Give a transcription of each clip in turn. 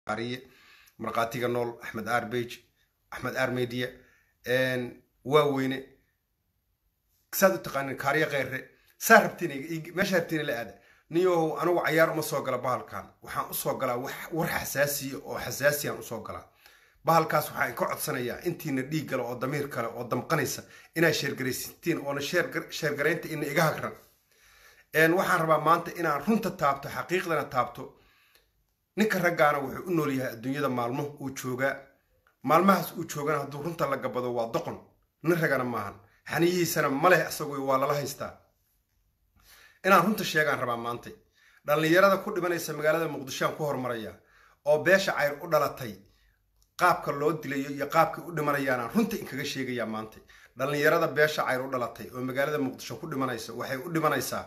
ariye markhaatiga nool axmed arbage axmed armediya waaweyne saad u taqaanin kaariye kheyre saa rabtiin meesha rabtiin la aada niyow anigu cayaar uma soo gala bahalkan waxaan usoo galaa war xasaasiya oo xasaasiyaan usoo galaa bahalkaas waxaan ka codsanayaa intiina dhiig gala oo damiir kale oo damqanaysa inaad sheergaraysatiin oona sheergaraynta ina iga hagran waxaan rabaa maanta inaan runta taabto xaqiiqdana taabto ninka raggaana wuxuu u nool yahay adduunyada maalmo uu joogaa maalmahaas uu joogana hadduu runta la gabado waa doqon nin ragana maahan xaniyihiisana ma leh isagu waa lala haystaa inaan runta sheegaan rabaa maantay dhallinyarada ku dhimanaysa magaalada muqdishoaan ku hormaraya oo beesha cayr u dhalatay qaabka loo dilayo iyo qaabkay u dhimanayaanaan runta inkaga sheegayaa maantay dhallinyarada beesha cayr u dhalatay oo magaalada muqdisho ku dhimanaysa waxay u dhimanaysaa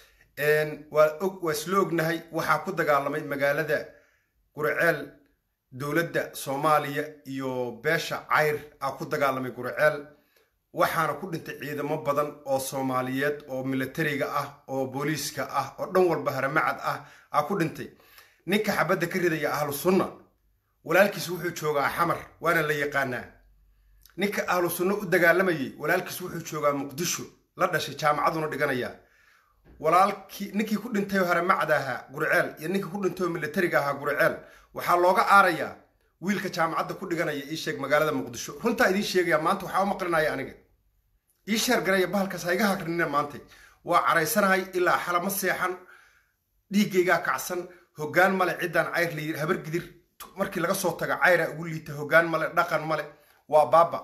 waa isla ognahay waxaa ku dagaalamay magaalada guriceel dowladda soomaaliya iyo beesha cayr aa ku dagaalamay guriceel waxaana ku dhintay ciidamo badan oo soomaaliyeed oo milatariga ah oo booliiska ah oo dhan walba haramacad ah aa ku dhintay ninka xabadda ka ridaya ahlu sunna walaalkiis wuxuu joogaa xamar waana la yaqaanaa ninka ahlu sunno u dagaalamayay walaalkiis wuxuu joogaa muqdisho la dhashay jaamacaduna dhiganaya walaalkii ninkii ku dhintay oo haramacda ahaa guriceel iyo ninkii ku dhintay oo milatariga ahaa guriceel waxaa looga aarayaa wiilka jaamacadda ku dhiganaya ii sheeg magaalada muqdisho runtaa idiin sheegaya maanta waxaa u maqlinaya aniga ii sheergaraya bahalkaas ha iga hagrinina maantay waa caraysanahay ilaa xalama seexan dhiiggaygaa kacsan hoggaan male ciddaan cayr la yiri habar gidir markii laga soo taga cayraa ugu liita hoggaan male dhaqan male waa baaba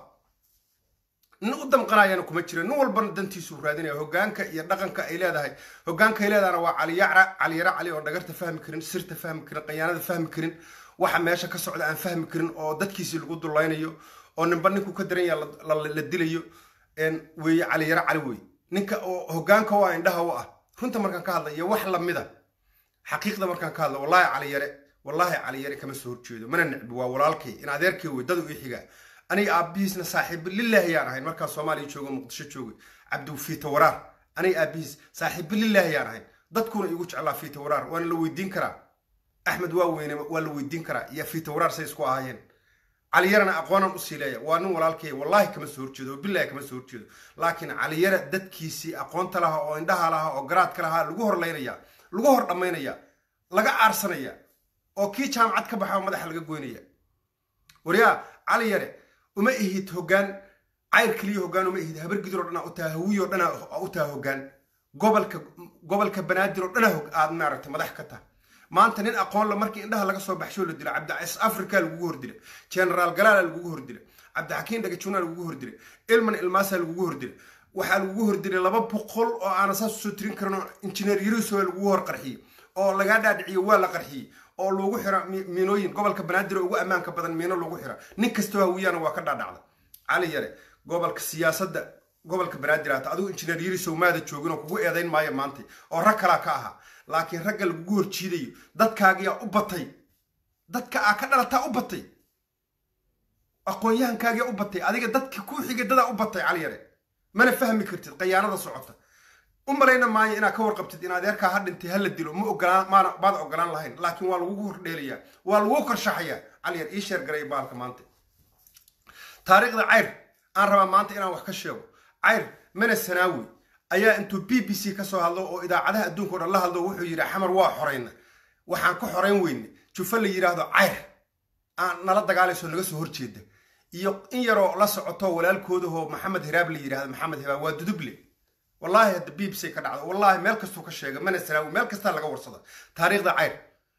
nin u damqanayana kuma jiro nin walbana dantiisuu raadinaya hoggaanka iyo dhaqanka ay leedahay hoggaanka ay leedahana waa caliyacra caliyara cali oo dhagarta fahmi karin sirta fahmi karin qayaanada fahmi karin waxa meesha ka socda aan fahmi karin oo dadkiisii lagu dulaynayo oo ninba ninkuu ka daran yaha la dilayo weeye caliyaro cali wey ninka oo hoggaanka waa indhaha u ah runta markaan ka hadla iyo wax lamida xaqiiqda markaan ka hadla wallaahi caliyare wallaahi caliyare kama soo horjeedo mana necbi waa walaalkay in adeerkay wey dadu ii xiga aniga aabbihiisna saaxiibo lilaahi yaan ahayn markaan soomaaliya joogo muqdisho joogay cabdifiita waraar aniga aabbihiis saaxiibo lilaahi yaan ahayn dadkuna igu jeclaa fiita waraar waana la weydiin karaa axmed waa weyne waa la weydiin karaa iyo fiita waraar say isku ahaayeen caliyarana aqoonaan usii leeya waa nin walaalkay wallaahi kama soo horjeedo oo bilahi kama soo horjeedo laakiin caliyara dadkiisii aqoonta lahaa oo indhaha lahaa oo garaadka lahaa lagu horlaynaya lagu hor dhammaynaya laga aarsanaya oo kii jaamacad ka baxaa madaxa laga goynaya waryaa caliyare uma ihid hoggaan cayr keliya hoggaan uma ihid habar gidir oo dhanaa u taha hawiyo dhanaa u taha hoggaan gobolka gobolka banaadir oo dhanaa aad maaragtay madax ka taha maanta nin aqoon la markii indhaha laga soo baxshoo la dila cabdicais africa lagugu hordila generaal galaala lagugu hordila cabdixakiin dhagajuna lagugu hordila ilman ilmaasa lagugu hordila waxaa lagugu hordilay laba boqol oo aana saas usoo tirin karin oo injineer yariso lagugu hor qarxiyey oo lagaa dhaadhiciyo waa la qarxiyey oo lagu xira miinooyin gobolka banaadir oo ugu ammaanka badan miino lagu xira nin kastoo hawiyana waa ka dhaadhacda cali yare gobolka siyaasadda gobolka banaadir hata adigu injineer yarisow maada joogin oo kugu eedayn maayo maantay oo rag kalaa ka ahaa laakiin ragga lagugu horjiidayo dadkaagiyaa u batay dadka aa ka dhalataa u batay aqoon-yahankaagiyaa u batay adiga dadka ku xigay dadaa u batay cali yare mana fahmi kartid qayaanada socota u malayna maayo inaad ka warqabtid in adeerkaa ha dhintay hala dilo ma ogolaan maana maad ogolaan lahayn laakiin waa lagugu hordheelayaa waa lagu korshaxayaa cali yar ii sheer garay baalka maanta taariikhda cayr aan rabaa maanta inaan wax ka sheego cayr mana sanaawi ayaa intuu b b c ka soo hadlo oo idaacadaha adduunka o dhan la hadlo wuxuu yidhi xamar waa xorayna waxaan ka xorayn weyne jufa la yidhaahdo cayr aan nala dagaalayso naga soo horjeeda iyo in yaroo la socoto walaalkoodahoo maxamed hiraab la yidhahdo maxamed hiraab waa duduble wallaahi hadda b b c ka dhacdo wallaahi meel kastuu ka sheega mana sanaawi meel kastaa laga warsada taariikhda cayr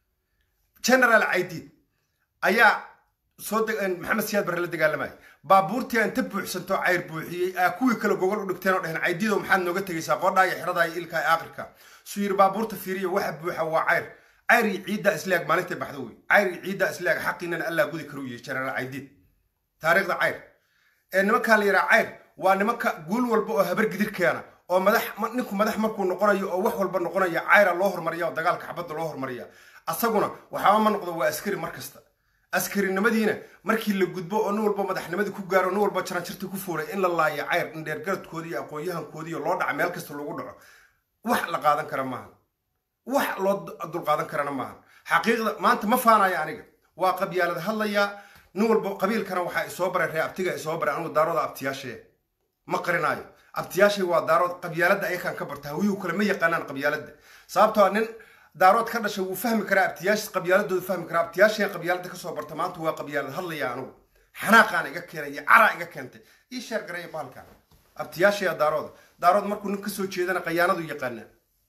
generaal caydiid ayaa soo maxamed siyaad barre la dagaalamaya baabuurtii aan ta buuxsanto cayr buuxiyey aa kuwii kale gogol u dhigteen oo dheheen caydiido maxaad nooga tegaysaa qoodhaa iyo xiradaa iyo ilkaa aakhirka suu yidhi baabuurta fiiriya waxa buuxa waa cayr cayr iyo ciiddaa islaag maalintay baxdo wey cayr iyo ciiddaa islaag xaqiinana allaa gudi karuu yihi generaal caydiid taariikhda cayr ee nimankaa la yidhaha cayr waa nimanka guul walba oo habar gidir keena oo madax ninku madax markuu noqonayo oo wax walba noqonaya cayra loo hormariya oo dagaalka xabadda loo hormariya asaguna waxaaba ma noqdo waa askari mar kasta askarinimadiina markii la gudbo oo nin walba madaxnimadii ku gaaro nin walba jaranjartii ku fuulay in la laayo cayr in dheergaradkoodii iyo aqoon-yahankoodiiyo loo dhaca meel kasta lagu dhaco wax la qaadan kara maaha wax loo dulqaadan karana maaha xaqiiqda maanta ma faanayo aniga waa qabyaalad hadlayaa nin walba qabiilkana waxaa isoo baray ree abtiga isoo baray anigu daarooda abtiyaashee ma qarinaayo abtiyaashay waa daarood qabyaaladda ayakaan ka barta hawiyuhu kale ma yaqaanaan qabyaaladda sababtoo nin daarood ka dhashay wuu fahmi karaa abtiyaash qabyaaladoodu fahmi karaa abtiyaashay qabyaaladda kasoo barta maanta waa qabyaalad hadlaya anigu xanaaqaana iga keenay iyo caraa iga keentay ii sheer gareeya bahalkan abtiyaashaya daarooda daarood markuu nin kasoo jeedana qayaanadu yaqaanaa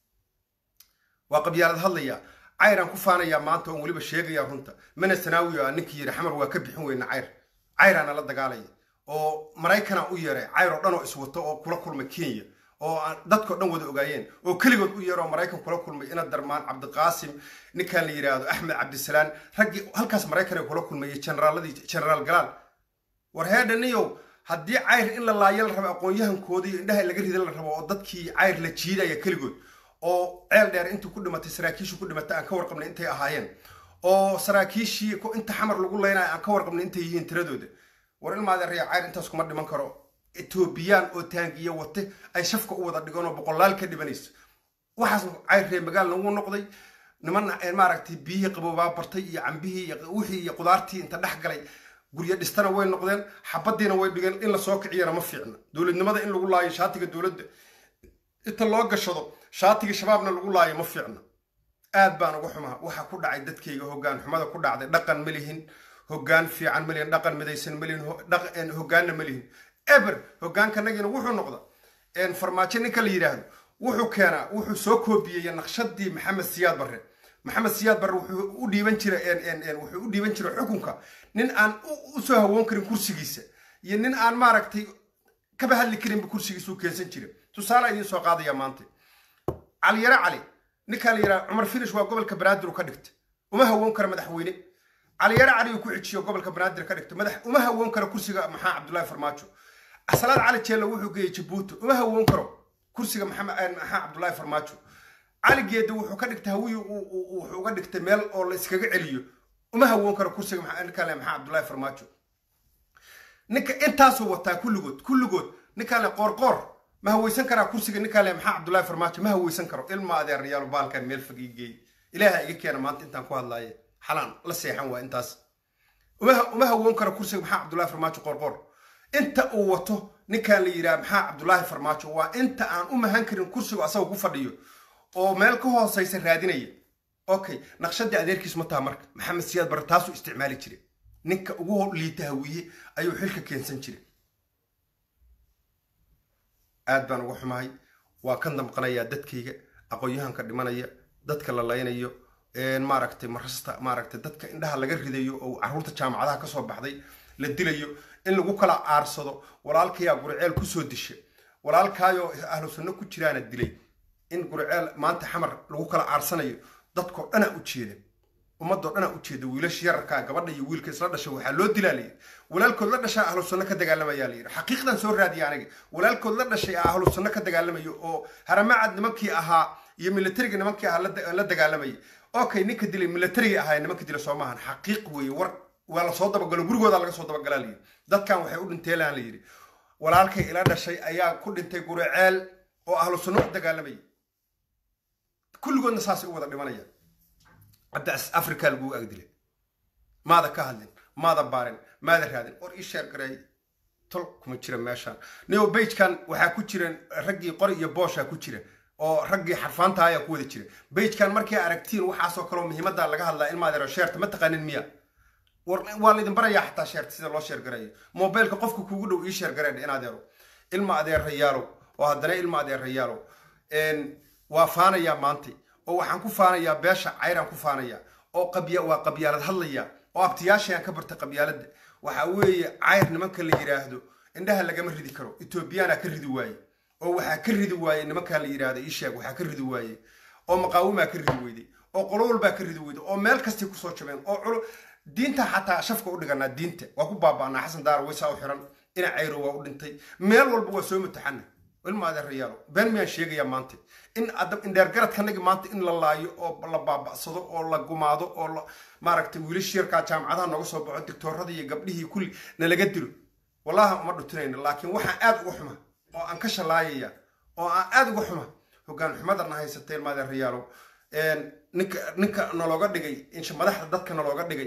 waa qabyaalad hadlaya cayraan ku faanayaa maanta oon weliba sheegaya runta mana sanaawi a ninkii yidhi xamar waa ka bixin weyna cayr cayraana la dagaalaya oo maraykana u yeeray cayr oo dhan oo iswato oo kula kulmay kenya oo dadkao dhan wada ogaayeen oo keligood u yeero oo maraykan kula kulmay ina darmaan cabdiqaasim ninkan la yidhaahdo axmed cabdisalaan raggii halkaas maraykan ay kula kulmayay generaaladii generaal galaal war heedhaniyow haddii cayr in la laayo la rabo aqoon-yahankoodii iyo indhaha laga rida la rabo oo dadkii cayr la jiidaya keligood oo ceel dheer intuu ku dhimatay saraakiishii ku dhimatay aan ka warqabnay intay ahaayeen oo saraakiishii inta xamar lagu leynaya aan ka warqabnay intay yihiin tiradooda war ilmaadeeraya cayr intaas kuma dhiman karo etoobiyaan oo taangiya wate ay shafka u wada dhigan oo boqolaal ka dhibanayso waxaas cayr ree magaal nagu noqday niman maaragtay biyihii qaboobaa bartay iyo cambihii iyo wixii iyo qudaartii inta dhex galay guryo dhistana way noqdeen xabadiina way dhigeen in lasoo kiciyana ma fiicna dowladnimada in lagu laayo shaatiga dowladda inta loo gashado shaatiga shabaabna lagu laayo ma fiicna aad baan uga xumaa waxaa ku dhacay dadkayga hoggaan xumada ku dhacday dhaqan ma lihin hoggaan fiican ma lihin dhaqan midaysan ma lihin hoggaanna ma lihin eber hoggaankanagina wuxuu noqda farmaajo ninka la yidhaahdo wuxuu keenaa wuxuu soo koobiyey naqshadii maxamed siyaad barre maxamed siyaad barre wuxuu u dhiiban jira wuxuu u dhiiban jira xukunka nin aan usoo hawoon karin kursigiisa iyo nin aan maaragtay kaba hadli karinba kursigiisa u keensan jira tusaale idiin soo qaadaya maanta caliyare cali ninkaa la yidhaha cumar finish waa gobolka banaadir uu ka dhigta uma hawoon karo madaxweyne caliyare cali uu ku xijiyo gobolka banaadir ka dhigta madax uma hawoon karo kursiga maxaa cabdullaahi farmaajo asalaad cali jeella wuxuu geeyey jabuuti uma hawoon karo kursiga maxamed maxaa cabdullaahi farmaajo cali geeda wuxuu ka dhigtay hawiyi wuxuu uga dhigtay meel oo la iskaga celiyo uma hawoon karo kursiga ninkaan le maxaa cabdullaahi farmaajo ninka intaasuu wataa kulligood kulligood ninkaan le qoorqoor ma haweysan karaa kursiga ninkaan le maxaa cabdullaahi farmaajo ma haweysan karo ilma adeerayaal baalkan meel fog ii geey ilaaha iga keena maanta intaan ku hadlaaye xalaan la seexan waa intaas uma hawoon karo kursiga maxaa cabdullaahi farmaajo qoorqoor inta uu wato ninkaan la yidhaha maxaa cabdullaahi farmaajo waa inta aan u mahan karin kursigu asaga ku fadhiyo oo meel ka hoosaysa raadinaya okay naqshadii adeerkiis ma taha marka maxamed siyaad barre taasuu isticmaali jiray ninka ugu liita hawiye ayuu xilka keensan jiray aad baan uga xumahay waa ka damqanayaa dadkayga aqoon-yahanka dhimanaya dadka la laynayo maaragtay marasta maaragtay dadka indhaha laga ridayo oo caruurta jaamacadaha kasoo baxday la dilayo in lagu kala aarsado walaalkayaa guriceel kusoo disha walaalkaayoo ahlu sunno ku jiraana dilay in guriceel maanta xamar lagu kala aarsanayo dadkoo dhana u jeeda ummadoo dhana u jeeda wiilasha yararkaa gabadha iyo wiilka isla dhasha waxaa loo dilaa layidhi walaalkood la dhashaa ahlu sunno ka dagaalamayaa layidhi xaqiiqdan soo raadiya aniga walaalkood la dhashay ahlu sunno ka dagaalamayo oo haramacad nimankii ahaa iyo militariga nimankii ahaa la dagaalamayay okay ninka dilay militariga ahaa nimanka dila soo maahan xaqiiq weeye war waa lasoo dabagalo gurigooda laga soo dabagalaa layidhi dadkan waxay u dhinteelaan layidhi walaalkay ila dhashay ayaa ku dhintay guriceel oo ahlu sunno u dagaalamayay kulligoodna saasay u wada dhimanayaan hadda africa laguu agdilay maada ka hadlin maada baarin maada raadin or ii sheer gareey tol kuma jira meeshaan neo beigekan waxaa ku jireen raggii qori iyo booshaa ku jira oo raggii xarfaanta ayaa ku wada jira beigekan markay aragtiin waxaasoo kaleo muhiimadda laga hadlaa ilmaadeero sheerta ma taqaanin miya waa laydin barayaa xataa sheerta sida loo sheer gareeyo mobilka qofka kuugu dhow ii sheer gareedha in adeero ilma adeerayaalow oo haddana ilma adeerayaalow waa faanayaa maanta oo waxaan ku faanayaa beesha cayraan ku faanayaa oo qabya waa qabyaalad hadlaya oo abtiyaashayaan ka barta qabyaaladda waxa weeye cayr nimanka la yidhaahdo indhaha lagama ridi karo etoobiyaana ka ridi waaye oo waxaa ka ridi waaye nimankaa la yidhaahdo isheeg waxaa ka ridi waaye oo maqaawimaa ka ridi weyday oo qolo walbaa ka ridi weyday oo meel kastay kusoo jabeen oo culo diinta xataa shafka u dhiganaa diinta waa ku baaba'naa xasan daara waysaa u xiran ina cayro waa u dhintay meel walba waa soo mutaxana ilma adeerayaalo been miyaan sheegayaa maanta in indheergaradkanagi maanta in la laayo oo la baaba'sado oo la gumaado oo la maaragtay wiilash yarkaa jaamacadaha nooga soo baxo dictoorada iyo gabdhihii kulli nalaga dilo wallahi uma dhutinayna laakiin waxaan aad uga xuma oo aan ka shalaayaya oo aan aad uga xuma hoggaan xumadana haysatay ilma adeerayaalo ninka ninka nalooga dhigay insha madaxda dadka nalooga dhigay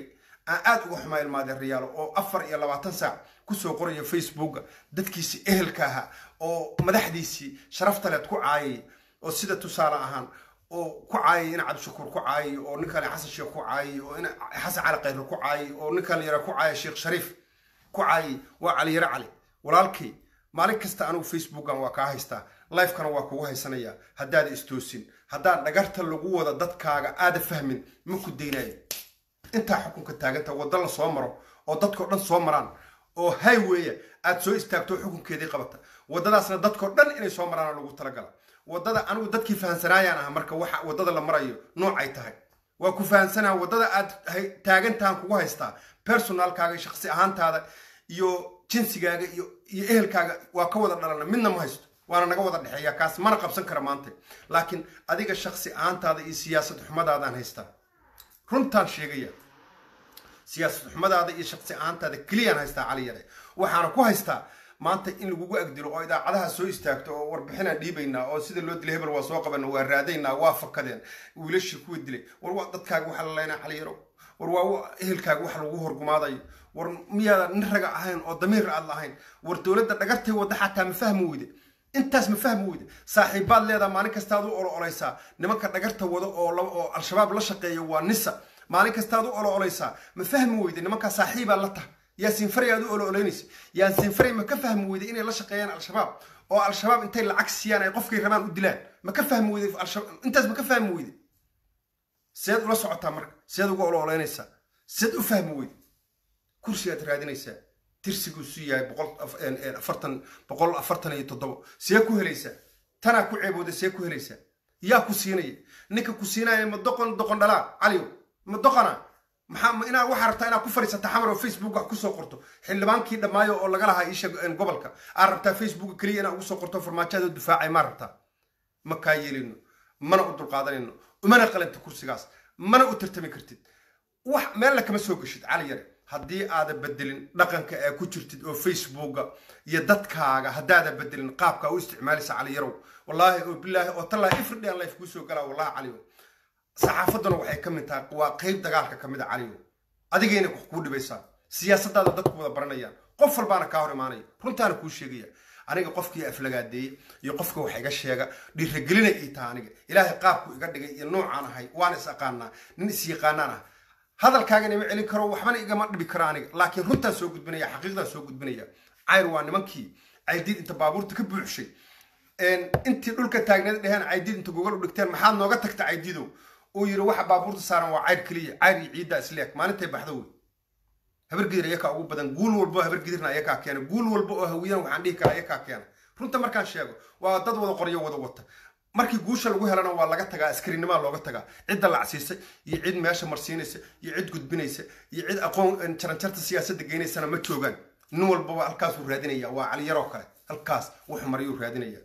aan aad uga xumaa ilmaadeen riyaalo oo afar iyo labaatan saac kusoo qoraya facebooka dadkiisii ehelka ahaa oo madaxdiisii sharaftaleed ku caayay oo sida tusaale ahaan oo ku caayay in cabdishakuur ku caayay oo nin kale xasan sheekh ku caayay oo in xasan cali khayre ku caayay oo nin kale yara ku caayay sheekh shariif ku caayay waa cali yare cali walaalkay maalin kasta anigu facebookan waa kaa haystaa lifekana waa kugu haysanaya haddaada istoosin haddaan dhagarta lagu wada dadkaaga aada fahmin ma ku daynayo intaa xukunka taaganta wadda la soo maro oo dadkao dhan soo maraan oo highweya aad soo istaagto xukunkeedii qabata waddadaasna dadkao dhan inay soo maraana lagu talagala waddada anigu dadkii fahansanaayaan ah marka waxa waddada la marayo noocay tahay waa ku fahansanaa waddada aad taagantahan kugu haystaa personalkaaga shaksi ahaantaada iyo jinsigaaga iyo iyo ehelkaaga waa ka wada dhalana midna ma haysto waana naga wada dhexeeya kaas mana qabsan kara maanta laakiin adiga shaksi ahaantaada iyo siyaasad xumadaadaan haystaa runtaan sheegaya siyaasad xumadaada iyo shaksi ahaantaada keliyaan haystaa cali yare waxaana ku haystaa maanta in lagugu agdilo oo idaacadaha soo istaagto oo warbixinaan dhiibaynaa oo sida loo dilay hebel waa soo qabana waa raadaynaa waa fakadeen wiilashii kuwa dilay war waa dadkaaga waxa la leynaa cali yaro war waa ehelkaaga wax lagu horgumaadayo war miyaadan nin raga ahayn oo damiir aad lahayn war dowladda dhagartay wadda xataa ma fahmi weyde intaas ma fahmi weyde saaxiibbaad leedaha maalin kastaad u olo olaysaa nimanka dhagarta wado oo al-shabaab la shaqeeya waa nisa maalin kastaad u olo olaysaa ma fahmi weyde nimankaa saaxiibaa la taha yaasiin faray aad u olo olaynaysa yaasiin faray ma ka fahmi weyde inay la shaqeeyaan al-shabaab oo al-shabaab intay lacag siiyaan ay qofkay rabaan u dilaan ma ka fahmi weyde intaas ma ka fahmi weyde seed ula socotaa marka seed uga olo olaynaysaa seed u fahmi weyde kursigaad raadinaysaa tirsigiisu yahay boqolafartan boqol afartan iyo toddobo see ku helaysaa tanaa ku ceebooda see ku helaysaa yaa ku siinaya ninka ku siinaya ma doqon doqon dhalaa caliyo ma doqona maxaa inaa waxaa rabtaa inaad ku fadhiisata xamar oo facebook wax kusoo qorto xildhibaankii dhammaayo oo laga lahaa isha gobolka aad rabtaa facebook keliya inaad ugu soo qorto farmaajoada difaacay maa rabtaa ma kaa yeelino mana u dulqaadanayno umana qalanta kursigaas mana u tartami kartid wax meella kama soo geshid cali yare haddii aada bedelin dhaqanka ee ku jirtid oo facebooka iyo dadkaaga haddaada bedelin qaabka u isticmaalaysa cali yarow wallaahi oo bilaahi oo tallaahi ifridhi aan life kuu soo galaa wallahi caliyo saxaafadduna waxay ka mid tahay waa qeyb dagaalka ka mid a caliyo adigayna wax kuu dhibaysaa siyaasadaada dadku wada baranayaan qof walbaana kaa hor imaanaya runtaana kuu sheegaya aniga qofkii aflagaadeeye iyo qofka wax iga sheega dhiiragelina ii taha aniga ilaahay qaabku iga dhigay iyo noocaan ahay waana is aqaanaa nin is yaqaanaan ah hadalkaagana ima celin karo waxbana igama dhibi karo aniga laakiin runtaan soo gudbinaya xaqiiqdaan soo gudbinaya cayr waa nimankii caydiid inta baabuurta ka buuxshay intii dhulka taagneed dheheen caydiid inta gogol u dhigteen maxaad nooga tagta caydiidow uu yiri waxa baabuurta saaran waa cayr keliya cayr iyo ciidda isleeg maalintay baxda wey habargidir ayakaa ugu badan guul walbo habargidirna ayakaa keena guul walba oo hawiyaan waxaan dhihi karaa ayakaa keena runta markaan sheego waa dad wada qoryo wada wata markii guusha lagu helana waa laga tagaa askarinimaa looga tagaa cidda lacsiisay iyo cid meesha marsiinaysa iyo cid gudbinaysa iyo cid aqoon jaranjarta siyaasadda geynaysana ma joogaan nin walbaba halkaasuu raadinaya waa caliyaroo kale halkaas wuxuu marayuu raadinaya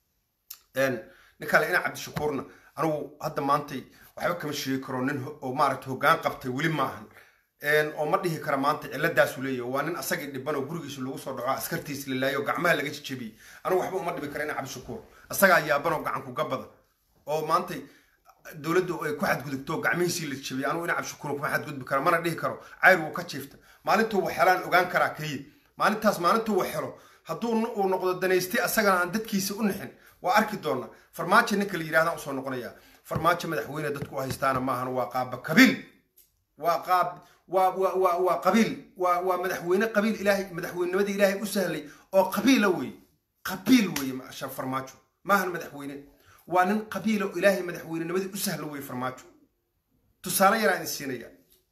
nin kale ina cabdishakuurna anigu hadda maantay waxba kama sheegi karo nin oo maaragta hoggaan qabtay weli ma ahan oo ma dhihi kara maanta ciladaasu leeyahy waa nin asagii dhiban oo gurigiisa lagu soo dhaco askartiisa lalaayo gacmaha laga jejebiyey anigu waxba uma dhibi kara ina cabdishakuur asagaa yaaban oo gacanku gabada oo maantay dowladdu ay ku xadgudubto gacmihiisii la jebiyey anigu ina cabdishakuur kuma xadgudbi kara mana dhihi karo cayr wuu ka jiifta maalintuu wax helaan ogaan karaa keliya maalintaas maalintuu wax helo hadduu uu noqdo danaystay asagana aan dadkiisa u nixin waa arki doonaa farmaajo ninka la yidhahdaan usoo noqonaya farmaajo madaxweyne dadku u haystaana maahan waa qaaba kabiil waa qaab waa waa waa waa qabiil waa waa madaxweyne qabiil ilaahay madaxweynenimadii ilaahay u sahlay oo qabiila weeye qabiil weeye farmaajo maahan madaxweyne waa nin qabiila oo ilaahay madaxweynenimadii u sahla weeye farmaajo tusaale yaraan idin siinaya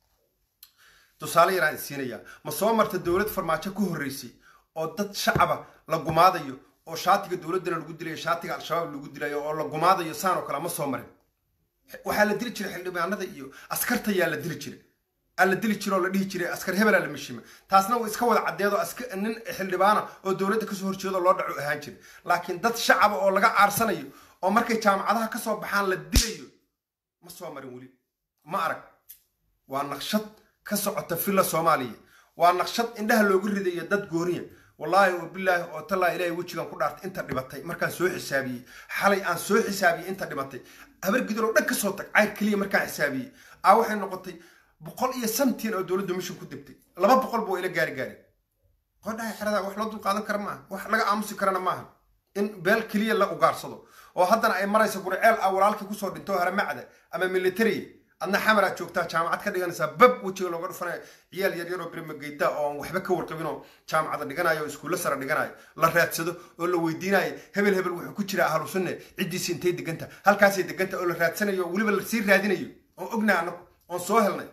tusaale yaraan idin siinaya ma soo marta dowlad farmaajo ka horreysay oo dad shacaba la gumaadayo oo shaatiga dowladdana lagu dilayo shaatiga al-shabaab lagu dilayo oo la gumaadayo saan oo kale ma soo marin waxaa la dili jiray xildhibaanada iyo askarta yaa la dili jiray aa la dili jira oo la dhihi jiray askar hebelaa la mishima taasna uu iska wada caddeedo nin xildhibaana oo dowladda kasoo horjeedo loo dhaco ahaan jiray laakiin dad shacaba oo laga aarsanayo oo markay jaamacadaha kasoo baxaan la dilayo ma soo marin weli ma arag waa naqshad ka socota villa soomaaliya waa naqshad indhaha loogu ridayo dad gooniya wallaahi oo bilaahi oo tallaa ilaahay wejigan ku dhaartay inta dhibatay markaan soo xisaabiyey xalay aan soo xisaabiyey inta dhimatay habar gidar oo dhan ka soo tag cayr keliya markaan xisaabiyey aa waxay noqotay boqol iyo santiin oo dowladdu mishin ku dibtay laba boqol buu ila gaari gaari qodhaha xerada wax loo dulqaadan kara maaha wax laga aamusi karana maaha in beel keliya la ugaarsado oo haddana ay maraysa guriceel ah walaalkii kusoo dhinto haramacda ama military adna xamaraad joogtaa jaamacad ka dhiganaysaa bab wejiga looga dhufanayo ciyaal yaryar oo birimageyda oo aan waxba ka warqabin oo jaamacada dhiganayo oo iskuulla sare dhiganayo la raadsado oo la weydiinayo hebel hebel wuxuu ku jira ahlu sunne ciddiisi intay deganta halkaasay deganta oo la raadsanayo oo weliba lasii raadinayo oon ognahay annagu oon soo helnay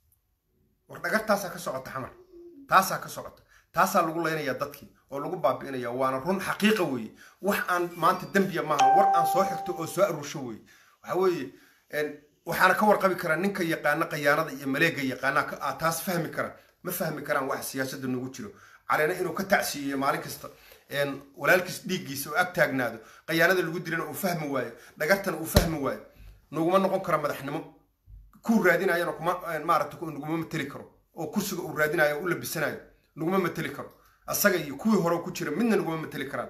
war dhagartaasaa ka socota xamar taasaa ka socota taasaa lagu leynaya dadkii oo lagu baabi'inaya waana run xaqiiqa weeye wax aan maanta dembiya maaha war aan soo xigto oo soo aruursho weeye waxa weeye waxaana ka warqabi karaa ninka yaqaana qayaanada iyo maleega yaqaana taas fahmi kara ma fahmi karaan wax siyaasadda nagu jiro caleena inuu ka tacsiiyo maalin kasta walaalkiis dhiiggiisa oo ag taagnaado qayaanada lagu dirana uu fahmi waayo dhagartana uu fahmi waayo naguma noqon kara madaxnimo kuu raadinayana kuma maarata naguma mateli karo oo kursiga uu raadinayo oo u labisanayo naguma mateli karo asaga iyo kuwii hore ku jira midna naguma mateli karaan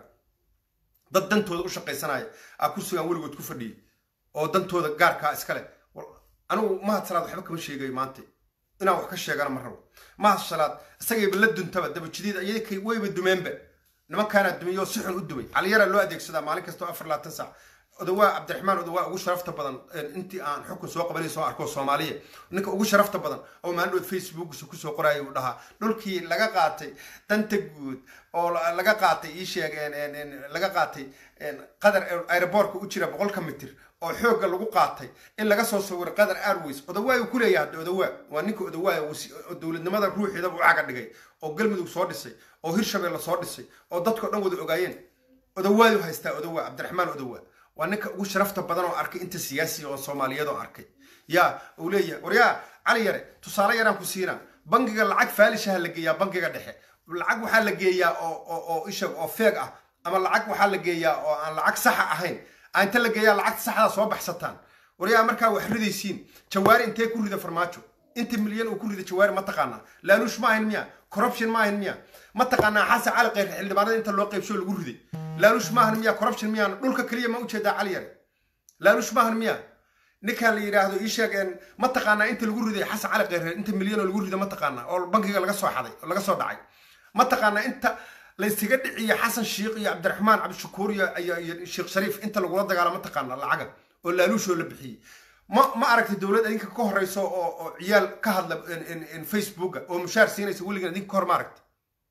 dad dantooda u shaqaysanaya aa kursigan weligood ku fadhiyay oo dantooda gaarkaa iskale anigu mahad salaad waxba kama sheegayo maanta inaan wax ka sheegana ma rabo mahad salaad isagayba la duntaba dabajidiid ayakay wayba dumeenba nimankaanaa dumiyoo si xun u dumay caliyaraa loo adeegsadaa maalin kastoo afar labaatan saac odawaa cabdiraxmaan odawaa ugu sharafta badan intii aan xukun soo qabanay soo arko soomaaliya ninka ugu sharafta badan oo maalin facebookisa kusoo qoraayo uu dhahaa dhulkii laga qaatay danta guud oo laga qaatay ii sheeg laga qaatay qadar aeroboortka u jira boqolka mitir oo xoogga lagu qaatay in laga soo sawiro qadar airways odawaa uu ku leeyahay hadda odawaa waa ninka odawaa dowladnimada ruuxiidaba u caga dhigay oo galmudug soo dhisay oo hirshabeelle soo dhisay oo dadkao dhan wada ogaayeen odawaayu haystaa odawaa cabdiraxmaan odawaa waa ninka ugu sharafta badan oo arkay inta siyaasiga oo soomaaliyeed oo arkay yaa uu leeyahay war yaa cali yare tusaale yaraan ku siinaa bangiga lacag faalishaha la geeyaa bangiga dhexe lacag waxaa la geeyaa oo ishag oo feeg ah ama lacag waxaa la geeyaa oo aan lacag saxa ahayn inta la geeyaa lacagta saxda soo baxsataan war yaa markaa wax ridaysiin jawaari intee ku rida farmaajo inta milyan uu ku rida jawaari ma taqaanaa laaluush ma ahayn miya corruption ma ahayn miya ma taqaanaa xasan cali kheyr xildhibaanada inta loo qaybsho lagu riday laaluush maahan miya corruption miyaan dhulka keliya ma ujeedaa cali yare laaluush maahan miya ninkaan la yidhaahdo ii sheegeen ma taqaanaa inta lagu riday xasan cali kheyr inta milyan oo lagu riday ma taqaanaa oo bankiga laga soo xaday oo laga soo dhacay ma taqaanaa inta laysaga dhiciyo xasan shiikh iyo cabdiraxmaan cabdishakuur iyo sheekh shariif inta lagula dagaalo ma taqaanaa lacaga oo laaluushoo la bixiyey ma ma aragtay dowlad idinka ka horeyso oo oo ciyaal ka hadla facebooka oo mushaar siinaysa weligan idinka ka hor ma aragtay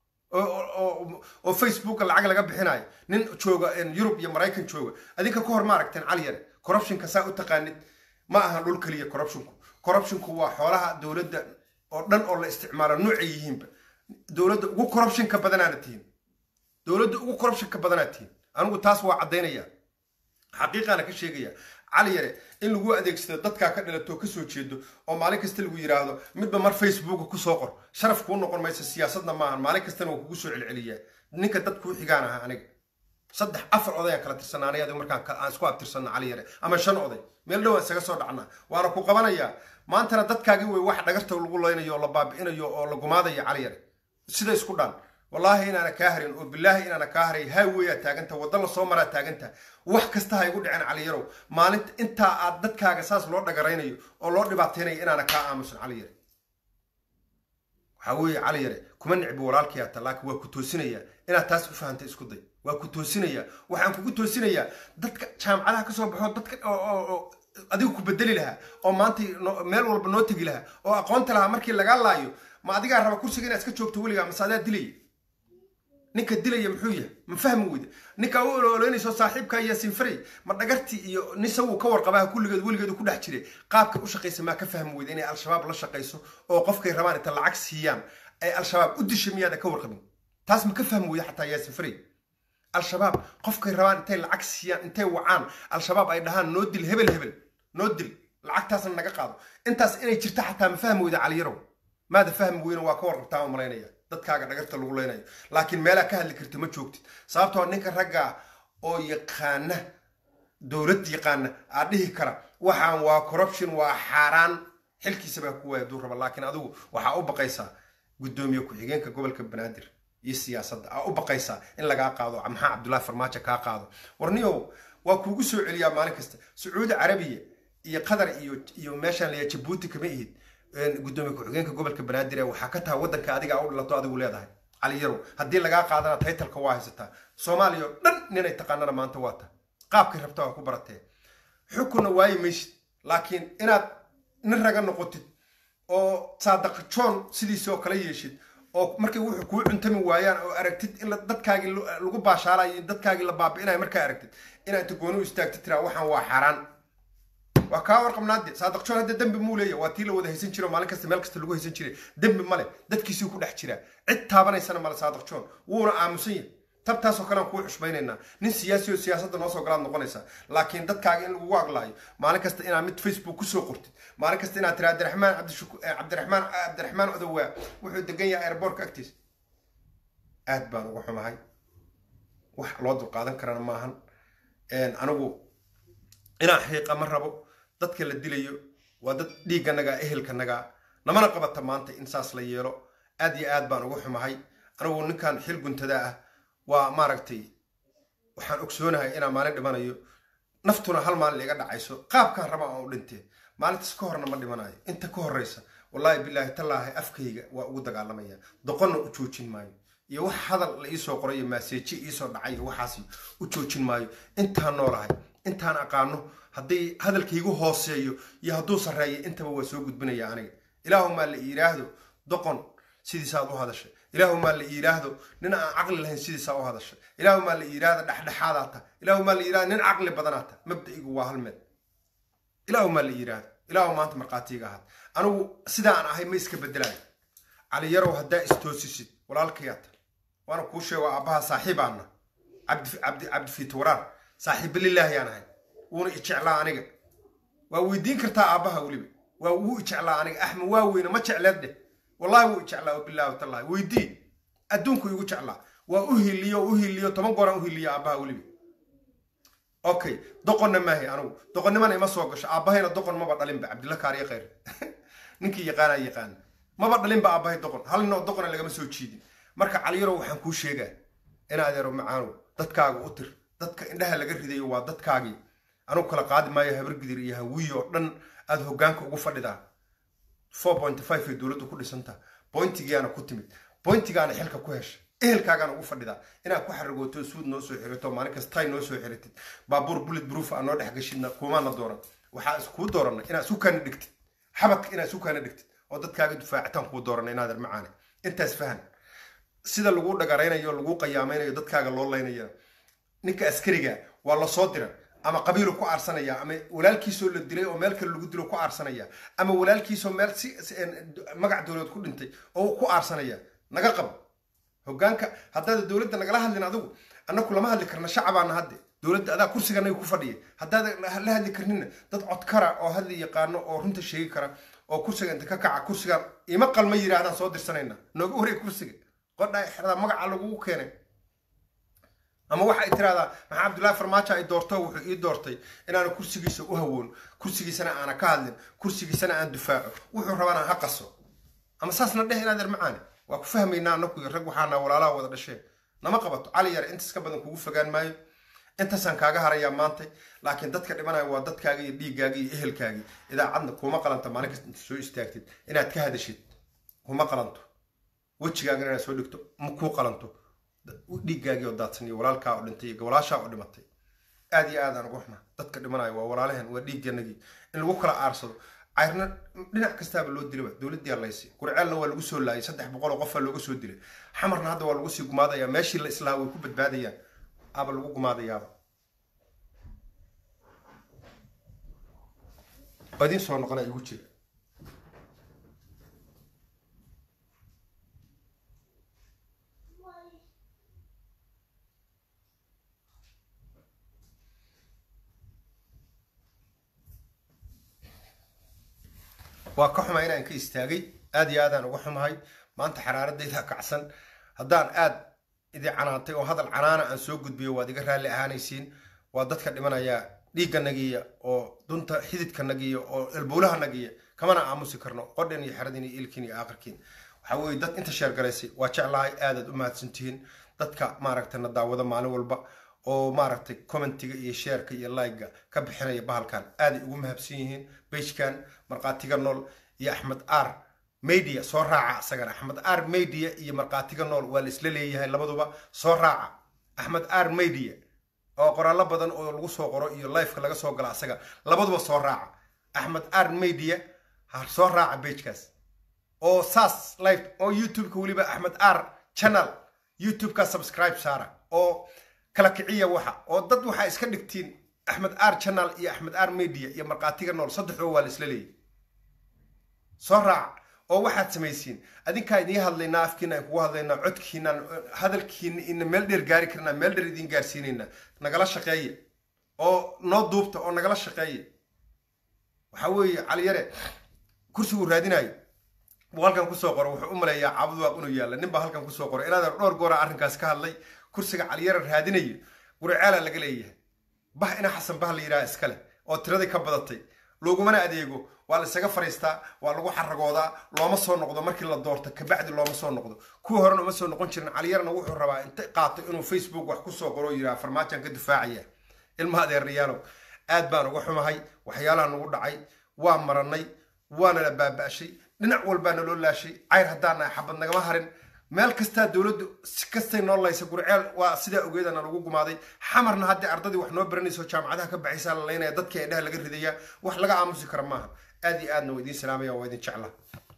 oo facebooka lacag laga bixinayo nin jooga yurub iyo maraykan jooga adinka ka hor ma aragteen cali yare corruptionka saa u taqaanid ma aha dhul keliya corruptionku corruptionku waa xoolaha dowladda oo dhan oo la isticmaalo noocay yihiinba dowladda ugu corruptionka badanaana tihiin dowladda ugu corruptionka badanaa tihiin anigu taas waa caddaynaya xaqiiqaana ka sheegaya cali yare in lagu adeegsado dadkaa ka dhilatoo kasoo jeedo oo maalin kasta lagu yidhaahdo midba mar facebooka kusoo qor sharaf kuu noqon maysa siyaasadna maahan maalin kastana waa kugu soo celceliyaa ninka dad kuu xigaan aha aniga saddex afar oday aan kala tirsanaanay adigu markaan aan isku abtirsanno cali yare ama shan oday meel dhowaan isaga soo dhacnaa waana ku qabanayaa maantana dadkaagii wey wax dhagarta lagu leynayo oo la baabi'inayo oo la gumaadayo cali yare sida isku dhaan wallaahi inaana kaa harin oo bilaahi inaana kaa haray highwayaa taaganta wadda lasoo maraa taaganta wax kasta ha igu dhicin caliyarow maalinta intaa aad dadkaaga saas loo dhagaraynayo oo loo dhibaataynayo inaana kaa aamusan cali yare waxaa weeye cali yare kuma nicbi walaalkii hata laakiin waa ku toosinayaa inaad taas u fahantay isku day waa ku toosinayaa waxaan kugu toosinayaa dadka jaamacadaha kasoo baxo dadka oo adigu ku bedeli lahaa oo maanta meel walba noo tegi lahaa oo aqoonta lahaa markii lagaa laayo ma adigaa raba kursiga inaad iska joogto weligaa mase adaa dilaya ninka dilaya muxuu yahay ma fahmi weyda ninka u ololeynayso saaxiibka yaasin faray ma dhagartii iyo nin sawuu ka warqabaha kulligeed weligeedu ku dhex jiray qaabka u shaqaysa maa ka fahmi weyda inay al-shabaab la shaqayso oo qofkay rabaan inta lacag siiyaan ay al-shabaab u disha miyaada ka warqabin taas ma ka fahmi weyda xataa yaasin faray al-shabaab qofkay rabaan intay lacag siiyaan intay wacaan al-shabaab ay dhahaan noo dil hebel hebel noo dil lacagtaasna naga qaado intaas inay jirta xataa ma fahmi weyda caliyarow maada fahmi weyna waa ka warqabtaa ma malaynaya dadkaaga dhagarta lagu leynayo laakiin meelaa ka hadli karta ma joogtid sababtoo ninka ragga oo yaqaana dowlad yaqaana aa dhihi kara waxaan waa corruption waa xaaraan xilkiisa baa ku waaya duu raba laakiin adigu waxaa u baqaysaa guddoomiye ku-xigeenka gobolka banaadir iyo siyaasadda aa u baqaysaa in lagaa qaado maxaa cabdullaahi farmaajo kaa qaado warniyow waa kuugu soo celiyaa maalin kasta sacuudi carabiya iyo qatar iyo iyo meeshaan layaa jabuuti kama ihid gudoomiye ku-xigeenka gobolka banaadir waxaa ka tahay waddanka adiga u dhilato adigu leedahay cali yarow haddii lagaa qaadana taytalka waa haysataa soomaaliya oo dhan ninay taqaanana maanta waa ta qaabkay rabta waa ku baratee xukunna waayi maysid laakiin inaad nin raga noqotid oo saadaqa john sidiisoo kale yeeshid oo markay wuxuu kuu cuntami waayaan oo aragtid in dadkaagii lagu baashaalayo in dadkaagii la baabi'inayo markaa aragtid inaad inta gooni u istaagtid tiraa waxaan waa xaaraan waa kaa warqabnaade saadaq john hadda dembi muu leeya waa tii la wada haysan jiro maalin kasta meel kasta lagu haysan jiray dembi male dadkiisii ku dhex jiraa cid taabanaysana male saadaq john wuuna aamusan yahay tabtaasoo kale aan kuu xushmaynaynaa nin siyaasi oo siyaasadda noo soo galaad noqonaysaa laakiin dadkaaga in lagugu aglaayo maalin kasta inaad mid facebook kusoo qortid maalin kasta inaad tira abdiraxmaan cabdiraxmaan cabdiraxmaan odowaa wuxuu degan yahay airbortka agtiisa aad baan uga xumahay wax loo dulqaadan karana maahan anigu inaan xiiqa ma rabo dadka la dilayo waa dad dhiigganagaa ehelkanagaa namana qabata maanta in saas la yeelo aad iyo aad baan uga xumahay anigu ninkan xil guntadaa ah waa maaragtay waxaan ogsoonahay inaan maalin dhimanayo naftuna hal maalin iga dhacayso qaabkaan raba aan u dhintee maalintaas ka horna ma dhimanayo inta ka horreysa wallaahi bilaahi tallaahi afkayga waa ugu dagaalamaya doqonna u joojin maayo iyo wax hadal la iisoo qoray iyo maaseeji iisoo dhacay iyo waxaas u joojin maayo intaan noolahay intaan aqaano hadday hadalkaygu hooseeyo iyo hadduu sarreeyo intaba waa soo gudbinaya aniga ilaahumaa la yidhaahdo doqon sidiisaad u hadashay ilaahumaa la yidhaahdo nin aan caqli lahayn sidiisaa u hadashay ilaahumaa la yidhaahdo dhexdhexaadaa ta ilaahumaa la yidhahdo nin caqli badanaa ta mabda'igu waa hal meel ilaahumaa la yidhaahdo ilaahu maanta markhaatiiga ahaad anigu sidaan ahay ma iska bedelayo cali yarow haddaa istoosisid walaalkayaata waana kuu sheego aabbaha saaxiibaana cabdifiit waraar saaxiiba lilaahiyaan ahay wuuna ijeclaa aniga waa weydiin kartaa aabbaha weliba waa wuu ijeclaa aniga axmed waa weyne ma jecleed dheh wallahi wuu ijeclaa wabilaahi watallahi weydii adduunku igu jeclaa waa u hiliyo u hiliyo toban gooraan u hiliyo aabbaha weliba okay doqonna maahay anigu doqonnimana ima soo gasho aabbahayna doqon maba dhalinba cabdilla kaariye khayr ninkii yaqaanaa yaqaana maba dhalinba aabbahay doqon hal ninoo doqona lagama soo jiidin marka caliyaro waxaan kuu sheegaa in adeero macaanow dadkaaga u tir dadka indhaha laga ridayo waa dadkaagii anugu kala qaadi maayo habargidir iyo hawiyi oo dhan aad hoggaanka ugu fadhidaa four point five ay dowladdu ku dhisantaa bointigiyaana ku timid bointigaana xilka ku hesha ehelkaagaan ugu fadhidaa inaad ku xarigooto suud noo soo xirato maalin kasta tay noo soo xiratid baabuur bullet proof aa noo dhex gashidna kumaana dooran waxaa iskuu dooranay inaad isu kaana dhigtid xabadka inaad isu kaana dhigtid oo dadkaaga dufaacitaan kuu dooranay inaad armacaane intaas fahan sida lagu dhagaraynayo lagu qiyaamaynayo dadkaaga loo laynaya ninka askariga waa lasoo dira ama qabiilu ku aarsanaya ama walaalkiisoo la dilay oo meel kale lagu dilo ku aarsanaya ama walaalkiisoo meel si magac dowlad ku dhintay oo ku aarsanaya naga qabo hoggaanka haddaad dowladda nagala hadlin adigu annaku lama hadli karna shacabaana hadde dowladda adaa kursiganaga ku fadhiya haddaad la hadli karnina dad codkara oo hadli yaqaano oo runta sheegi kara oo kursiga inta ka kaca kursigan ima qalma yidhaahdaan soo dirsanayna nooga wareeg kursiga qodha xerada magaca lagugu keenay ama waxay tiraahdaa maxaa cabdullaahi farmaajo ay doorto wuxuu ii doortay inaanu kursigiisa u hawoon kursigiisana aana ka hadlin kursigiisana aan dufaaco wuxuu rabana ha qaso ama saasna dheh inaad ermacaane waa ku fahmaynaa anaku rag waxaana walaalaha wada dhasheen nama qabato cali yare intaas ka badan kugu fogaan maayo intaasaan kaaga harayaa maantay laakiin dadka dhimanaya waa dadkaaga iyo dhiiggaaga iyo ehelkaagii idaacadna kuma qalanta maalin kasta inta soo istaagtid inaad ka hadashid kuma qalanto wejigaagana inaad soo dhigto ma kuu qalanto dhiiggaagii oo daadsan iyo walaalkaa oo dhintay iyo gobolaashaa oo dhimatay aad iyo aad aan ugu xuma dadka dhimanaya waa walaalaheen waa dhiigganagii in lagu kala aarsado cayrna dhinac kastaaba loo dilaba dowladdii allaysi qurceelna waa lagu soo laayay saddex boqol oo qofaa looga soo dilay xamarna hadda waa lagu sii gumaadayaa meeshii la islaa way ku badbaadayaan aba lagu gumaadayaaba waa idiin soo noqona igu jira waa ka xumaa inaan ka istaagay aad iyo aadaan uga xumahay maanta xaraaradayda kacsan haddaan aad idin canaantay oo hadal canaana aan soo gudbiyo waad iga raalli ahaanaysiin waa dadka dhimanaya dhiigganagiya oo dunta xididkanagiya oo elbuulahanagiya kamana aamusi karno qodhan iyo xeradin iyo ilkin iyo aakhirkiin waxaa weeye dad inta sheergaraysay waa jeclahay aadaad u mahadsantihiin dadka maaragtay na daawada maalin walba oo maaragtay commentiga iyo sheerka iyo like-ga ka bixinaya bahalkan aaday ugu mahadsan yihiin beijkan markhaatiga nool iyo axmed ar media soo raaca isagana axmed ar media iyo markhaatiga nool waa la isla leeyahay labaduba soo raaca axmed ar media oo qoraallo badan oo lagu soo qoro iyo lifeka laga soo gala asaga labaduba soo raaca axmed ar media ha soo raaca bagekaas oo saas live oo youtubeka weliba axmed ar channel youtubeka subscribe saara oo kala kiciya waxa oo dad waxaa iska dhigtiin axmed ar channel iyo axmed ar media iyo markhaatiga nool saddexdoo waa la isla leeyahy soo raaca oo waxaad samaysiin adinkaa idiin hadlaynaa afkiina aan kugu hadlaynaa codkiinaan hadalkiina ina meel dheer gaari karnaa meel dheer idiin gaarsiinaynaa nagala shaqeeya oo noo duubta oo nagala shaqeeya waxaa weeye caliyare kursiguu raadinayo buu halkan kusoo qoro wuxuu u maleeyaa cabduwaaq inuu yaalla nin baa halkan kusoo qoray inaad dhowr goora arrinkaas ka hadlay kursiga caliyare raadinayo gurceela laga leeyahay bah ina xasan bah la yidhaha iskale oo tiradii ka badatay loogumana adeego waa la isaga fariistaa waa lagu xaragoodaa looma soo noqdo markii la doorto kabacdi looma soo noqdo kuwii horena uma soo noqon jirin caliyarna wuxuu rabaa inta qaato inuu facebook wax kusoo qoro yidhaha farmaajan ka difaacaya ilma adeerayaalow aad baan uga xumahay waxyaalaha nagu dhacay waa maranay waana la baaba'shay dhinac walbaa naloo laashay cayr haddaana xabad nagama harin meel kastaa dowladdu si kastay noo laysa gurceel waa sidaa ogeedana lagu gumaaday xamarna haddii ardadii wax noo baranayso jaamacadaha ka baxaysaa la laynaya dadkii indhaha laga ridaya wax laga aamusi kara maaha aad iyo aadna waa idiin salaamaya waa idin jeclaa